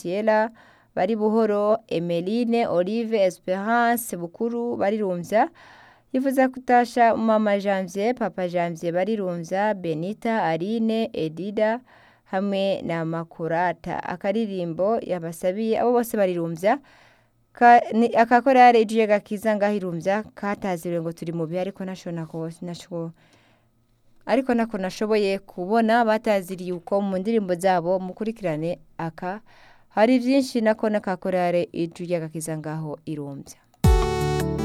Graciela bari buhoro Emeline Olive Esperance Bukuru barirumvya yifuza kutasha mama Janvier papa Janvier barirumvya Benita Aline Edida hamwe na Makurata akaririmbo yabasabiye abo bose barirumvya Ka- ni- akakorare ije gakiza ngahirumvya kataziriwe ngo turi mu bihe ariko nashona kose nasho ariko nako nashoboye kubona bataziriye uko mu ndirimbo zabo mukurikirane aka hari vyinshi nako nakakorare ije gakiza ngaho irumvya